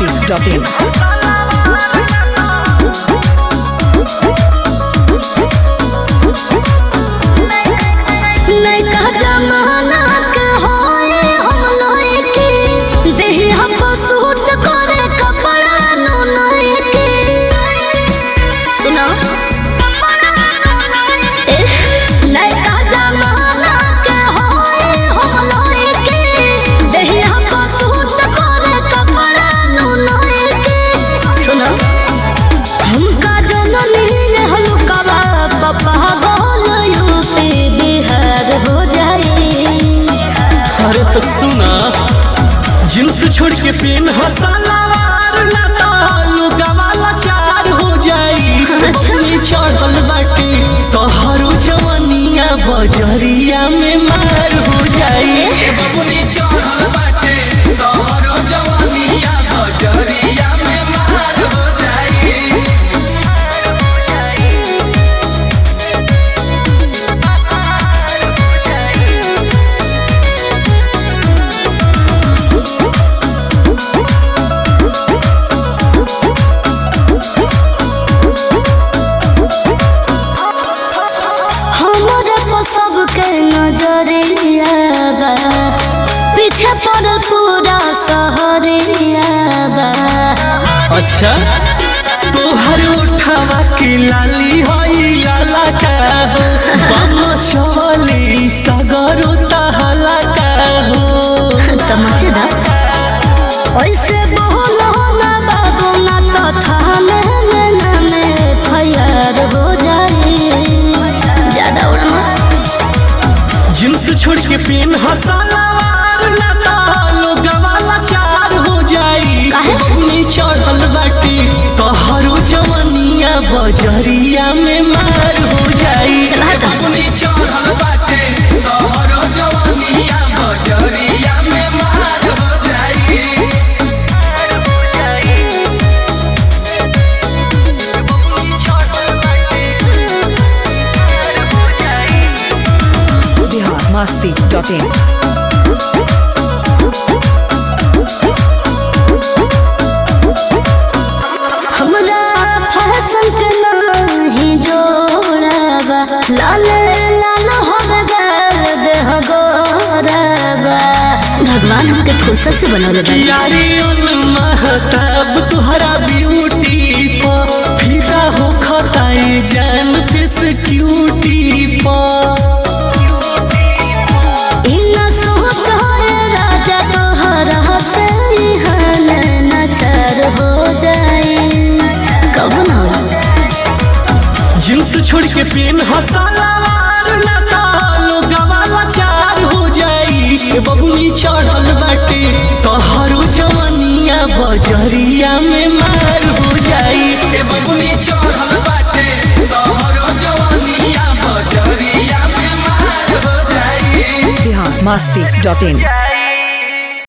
masti.in. नैका जमाना के होए हम लोए के देहि हम सूट करे कपड़ा नो नए के सुनो ए, नैका जमाना के होए हम लोए के देहि हम सूट करे कपड़ा नो नए के सुनो हमका जननी ने हलुकावा पप्पा बोल यूपी बिहार हो जाए अरे तो सुना जींस छोड़ के पेन हसलावार ना तालू गवाला चार हो जाई अपनी चढ़ल बाटे तोहरो जवनिया बजरिया में मार हो जाई अपनी चढ़ल बाटे तोहरो जवनिया बजरिया में मार हो जाई हमारे को सबके नजरिया बा पीछे पड़ल पूरा शहरिया बा अच्छा तोहर उठावा के लाली होई लाला का हो बम चली सगरो तहला का हो तमचे दा ऐसे बोलो ना बाबू ना तो थाने में ना में फयर हो जाए ज्यादा उड़ना जींस छोड़ के पेन हसलावार ना तालो गवाला चार हो जाई काहे? अपनी चढ़ल बाटी तोहरो जवनिया बजरिया में मार हो जाई चल हट। अपनी चढ़ल बाटे तोहरो जवनिया बजरिया में मार हो जाई Bihar masti.in. हमरा फैशन के नाही जोड़ाबा लाल लाल होवे गाल देह गोराबा भगवान हमके फुर्सत से बनौले बा यारी उन महताब तुहरा ब्यूटी पा फिदा हो खताई जान फिस क्यूटी पा इन सोच होए राजा तोहरा से इहान नचर हो जाए कब ना होला जींस छोड़ के पेन हसलावार ना तालो गवाला चार हो जाई ए बबुनी चढ़ल बाटे तोहरो जवनिया बजरिया में मार हो जाई ए बबुनी चढ़ल बाटे तोहरो जवनिया बजरिया में मार हो जाई Bihar masti.in.